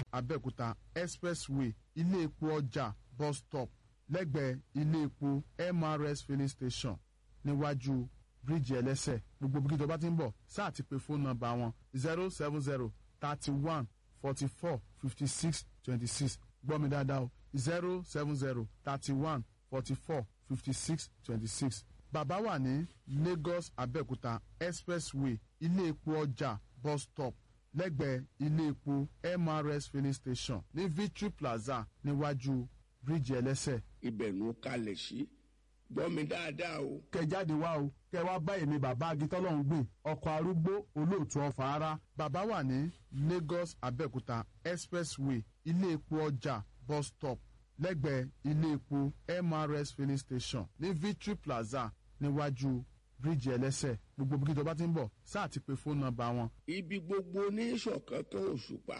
abẹ́òkúta expressway ilé epo ọjà bus stop lẹ́gbẹ̀ẹ́ ilé epo mrs filling station níwájú bíríìjì ẹlẹ́sẹ̀ gbogbo bí kíjọba ti ń bọ̀ sáà ti pe fóònù nọ́mbà wọn zero seven zero thirty one forty four fifty six twenty six gbọ́ mi dáadáa o zero seven zero thirty one forty four fifty six twenty six bàbá wà ní lagos abẹ́òkúta expressway ilé epo ọjà bus stop lẹ́gbẹ̀ẹ́ ilé epo mrs filling station ní victory plaza níwájú bíríìjì ẹlẹ́sẹ̀. ibẹ̀ ló kalẹ̀ sí gbọ́ mi dáadáa o. kẹ jáde wá o kẹ wá bá èmi bàbá agitọ́lọ́hún gbìn ọkọ̀ arúgbó olóòtú ọ̀fà ara. bàbá wà ní lagos abẹ́òkúta expressway ilé epo ọjà bus stop lẹ́gbẹ̀ẹ́ ilé epo mrs filling station ní victory plaza níwájú bíríìjì ẹlẹ́sẹ̀ gbogbo bí kíjọba ti ń bọ̀ sáà ti pe fóònù nọ́mbà wọn ibi gbogbo ní ìṣọ̀kankan òṣùpá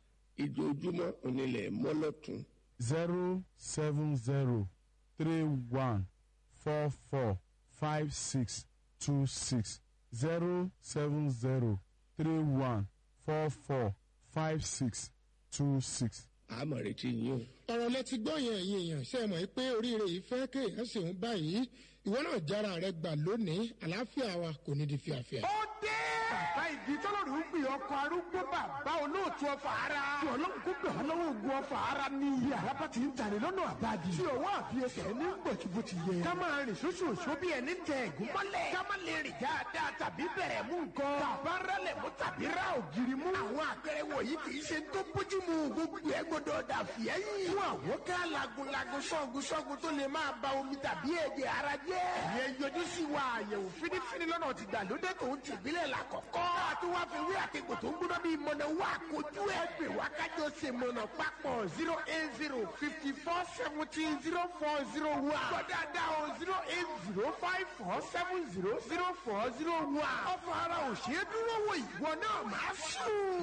ìjojúmọ́ onílẹ̀ mọ́lọ́tún. zero seven zero three one four four five six two six zero seven zero three one four four five six two six. àmọ̀ retí yín o. ọ̀rọ̀ lẹ ti gbọ́ yẹn ẹ̀yin èèyàn ṣe é mọ̀ pé oríire yìí fẹ́ kéèyàn ṣe ń báyìí ìwọ náà jára rẹ gbà lónìí àlàáfíà wa kò ní di fíafíà. ó dé. bàbá ìdí tọ́lọ́rù ń gbé ọkọ̀ arúgbó bàbá olóòtú ọfà ara. tí ọlọ́run kó gbà wọ́n lọ́wọ́ ogun ọfà ara ní iye àràbà tí ń tàní lọ́nà àbáàdì. tí òwò àfiyèsẹ̀ ní gbòtìbò ti yẹ. ká máa rìn ṣoṣooṣo bí ẹni tẹ ẹ̀gún mọ́lẹ̀. ká má lè rìn dáadáa tàbí bẹ̀rẹ̀ mú nǹkan. tàbá rálẹ̀ mú tàbí rá ògiri mú. àwọn àpẹẹrẹ wọ̀nyí kì í ṣe tó bójú mu gbogbo ẹ gbọdọ̀ dà fìẹ́ yìí. fún àwọn ká lagunlagun sọ́gun sọ́gun tó lè máa ba omi tàbí ẹ̀jẹ̀ ara jẹ́. ìyẹn yọjú sí wa àyẹ̀wò fínífíní lọ́nà ti gbàlódé tó ń tìbílẹ̀ la kọ̀kọ́. àti wá fi wí àtẹ̀gbò tó ń gbóná bíi mọ̀nà wá kojú ẹ̀ pè wá kájọ ṣe mọ̀nà papọ̀ zero eight zero fifty four seventeen zero four zero one. gbọ́dọ̀ o zero eight zero five four seven zero zero four zero one. ọ̀fọ̀ ara ò ṣeé dúró wò ìwọ náà máa sùn.